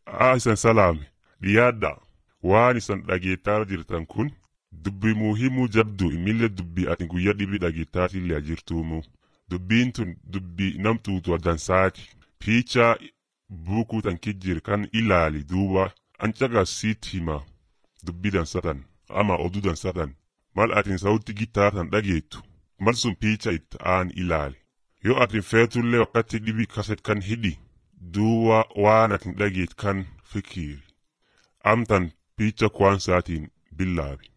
haa isan salaame dhiyaadha waan isan dhageettaa jirtan kun dubbii muhimuu jabdu imillee dubbii ati guyyaa dhibii dhageettaatillee jirtuumu dubbiin tun dubbii namtuutu dansaati piichaa buukuu tan kijjir kan ilaali duuba ancagas siit hima dubbii dansatan ama oduu dansatan mal atin sawutti gitaartan dhageettu mal sun piicha itti aan ilaali yoo atin feetullee wakkatti dhibii kaset kan hidhi duuba waan atin dhageet kan fikiiri amtan piicha kwaansaatiin billaabi